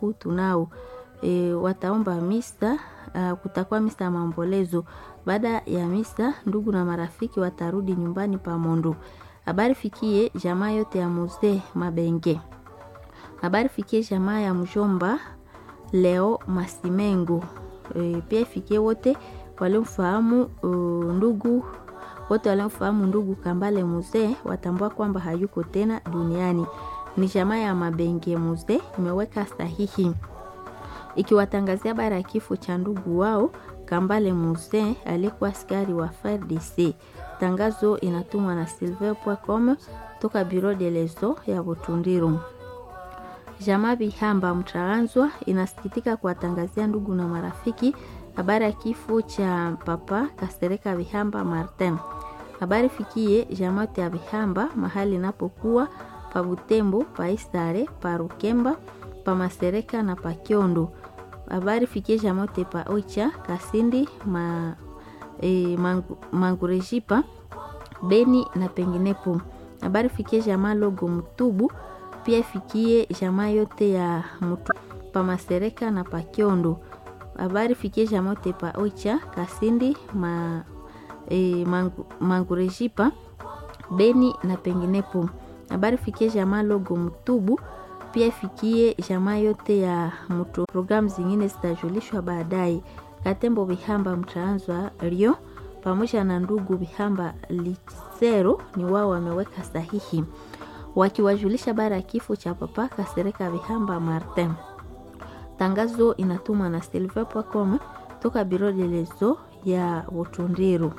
huu tunao e, wataomba misa uh, kutakuwa misa ya maombolezo. Baada ya misa, ndugu na marafiki watarudi nyumbani pa Mondo. Habari fikie jamaa yote ya muzee Mabenge. Habari fikie jamaa ya mjomba Leo Masimengo. E, pia ifikie wote waliomfahamu uh, ndugu wote waliomfahamu ndugu Kambale Muzee watambua kwamba hayuko tena duniani. Ni jamaa ya Mabenge Muzee imeweka sahihi ikiwatangazia habari ya kifo cha ndugu wao Kambale Muzee aliyekuwa askari wa FARDC. Tangazo inatumwa na silver.com toka Bureau de leso ya Butundiru. Jamaa Bihamba Mtaranzwa inasikitika kuwatangazia ndugu na marafiki habari ya kifo cha papa Kasereka Bihamba Martin. Habari fikie jamaa ya Bihamba mahali inapokuwa pa Butembo, pa Isare, pa Rukemba, pa Masereka na pa Kiondo. Habari fikie jamaa pa Oicha, Kasindi, ma, e, mangu, Mangurejipa, Beni na penginepo. Habari fikie jamaa Logo Mtubu pia ifikie jamaa yote ya mtu pa Masereka na pa Kiondo. Habari fikie jamaa yote pa Oicha, Kasindi, ma, e, mangu, Mangurejipa, Beni na penginepo. Habari fikie jamaa Logo Mtubu pia ifikie jamaa yote ya mtu. Programu zingine zitajulishwa baadaye. Katembo Bihamba Mtaanzwa Rio pamoja na ndugu Bihamba Lisero ni wao wameweka sahihi wakiwajulisha bara ya kifo cha papa Kasereka Bihamba Martin. Tangazo inatumwa na silver.com toka Bureau de leso ya Butundiru.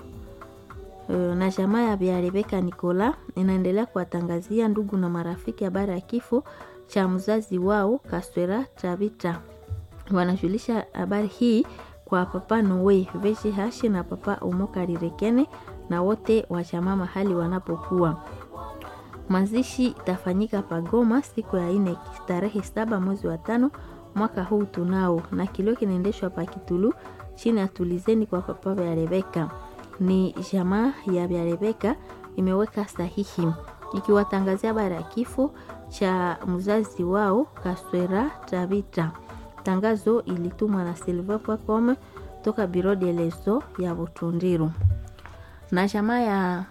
Na jamaa ya Bia Rebeka Nikola inaendelea kuwatangazia ndugu na marafiki habari ya kifo cha mzazi wao Kaswera Tabita. Wanajulisha habari hii kwa papa Noe Veji Hashi na papa Umoka Rirekene na wote wa jamaa mahali wanapokuwa. Mazishi itafanyika Pagoma siku ya ine tarehe saba mwezi wa tano mwaka huu tunao, na kilio kinaendeshwa pa Kitulu chini ya tulizeni kwa papa vya Rebeka. Ni jamaa ya vya Rebeka imeweka sahihi ikiwatangazia habari ya kifo cha mzazi wao Kaswera Tabita. Tangazo ilitumwa na silver.com toka Bureau de leso ya Butundiru. Na jamaa ya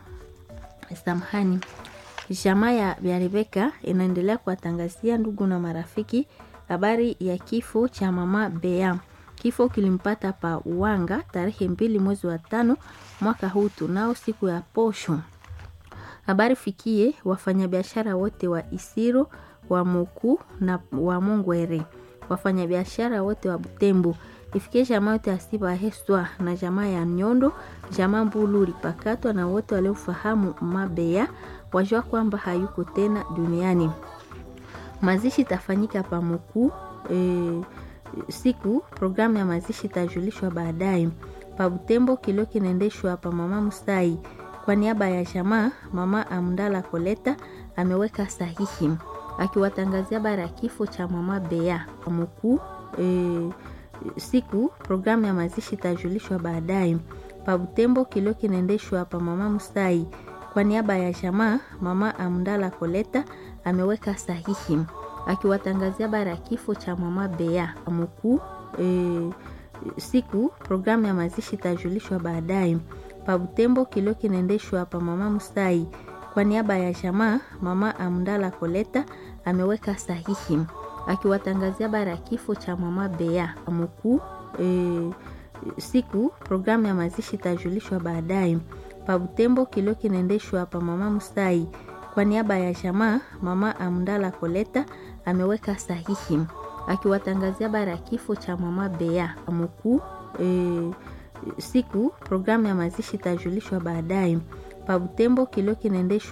samahani jamaa ya vya Rebeka inaendelea kuwatangazia ndugu na marafiki habari ya kifo cha mama Bea. Kifo kilimpata pa Uwanga tarehe mbili mwezi wa tano mwaka huu tunao siku ya posho. Habari fikie wafanyabiashara wote wa Isiro wa Muku na wa Mungwere, wafanyabiashara wote wa Butembo, ifikie jamaa yote asiba heswa na jamaa ya Nyondo, jamaa Mbuluri Pakatwa na wote waliofahamu Mabea wajua kwamba hayuko tena duniani. Mazishi itafanyika pa Muku e, siku programu ya mazishi itajulishwa baadaye. Pa Butembo kilio kinaendeshwa pa mama Musai kwa niaba ya jamaa. Mama Amndala Koleta ameweka sahihi akiwatangazia bara ya kifo cha mama Bea Muku e, siku programu ya mazishi itajulishwa baadaye. Pa Butembo kilio kinaendeshwa pa mama Musai kwa niaba ya jamaa. Mama Amndala Koleta ameweka sahihi akiwatangazia bara ya kifo cha mama Bea Muku e, siku programu ya mazishi itajulishwa baadaye. Pa Butembo kilio kinaendeshwa pa mama Musai kwa niaba ya jamaa. Mama Amndala Koleta ameweka sahihi akiwatangazia bara ya kifo cha mama Bea Muku e, siku programu ya mazishi itajulishwa baadaye. Pa Butembo kilio kinaendeshwa pa mama Musai kwa niaba ya jamaa. Mama Amndala Koleta ameweka sahihi akiwatangazia bara ya kifo cha mama Bea Muku e, siku programu ya mazishi itajulishwa baadaye. Pa Butembo kilio kinaendeshwa